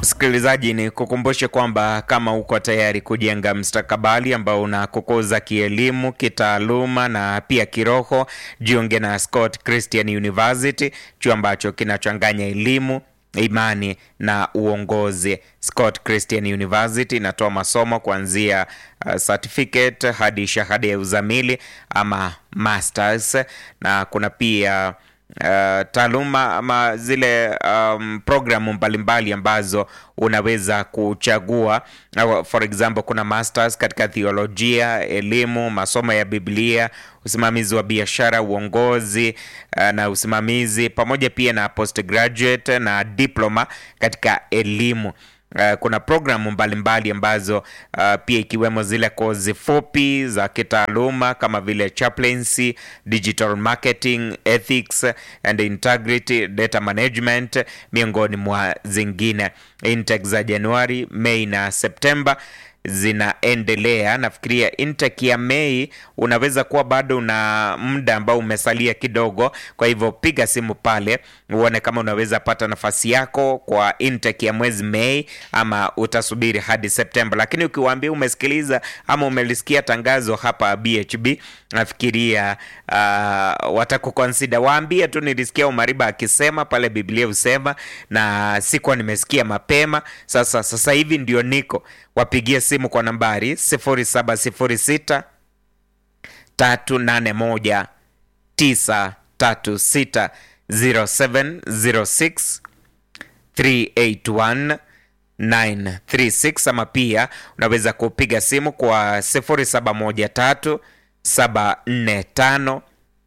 Msikilizaji, ni kukumbushe kwamba kama uko tayari kujenga mstakabali ambao unakukuza kielimu, kitaaluma na pia kiroho, jiunge na Scott Christian University, chuo ambacho kinachanganya elimu imani na uongozi. Scott Christian University inatoa masomo kuanzia uh, certificate hadi shahada ya uzamili ama masters, na kuna pia uh, taaluma ama zile um, programu mbalimbali ambazo unaweza kuchagua. Uh, for example kuna masters katika theolojia, elimu, masomo ya Biblia, usimamizi wa biashara, uongozi uh, na usimamizi, pamoja pia na postgraduate na diploma katika elimu. Uh, kuna programu mbalimbali ambazo uh, pia ikiwemo zile kozi fupi za kitaaluma kama vile chaplaincy, digital marketing, ethics and integrity, data management miongoni mwa zingine. Intake za Januari, Mei na Septemba zinaendelea. Nafikiria intake ya Mei unaweza kuwa bado una muda ambao umesalia kidogo, kwa hivyo piga simu pale uone kama unaweza pata nafasi yako kwa intake ya mwezi Mei ama utasubiri hadi Septemba. Lakini ukiwaambia umesikiliza ama umelisikia tangazo hapa BHB, nafikiria uh, watakukonsida. Waambie tu nilisikia Umariba akisema pale, Biblia husema na sikuwa nimesikia mapema. Sasa sasa hivi ndio niko wapigie simu kwa nambari 0706 381 936 0706 381 936 ama pia unaweza kupiga simu kwa 0713 745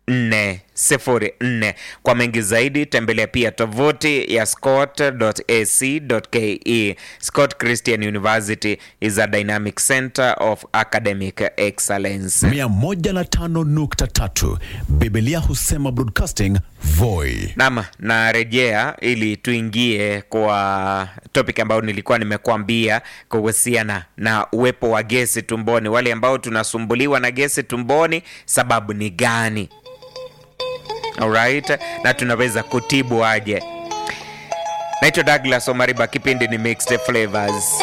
404. Kwa mengi zaidi tembelea pia tovuti ya scott.ac.ke. Scott Christian University is a dynamic center of academic excellence. 105.3 Biblia husema broadcasting Voi. Naam, narejea ili tuingie kwa topic ambayo nilikuwa nimekuambia kuhusiana na uwepo wa gesi tumboni. Wale ambao tunasumbuliwa na gesi tumboni, sababu ni gani? Alright, na tunaweza kutibu aje? Naitwa Douglas Omariba, kipindi ni Mixed Flavors.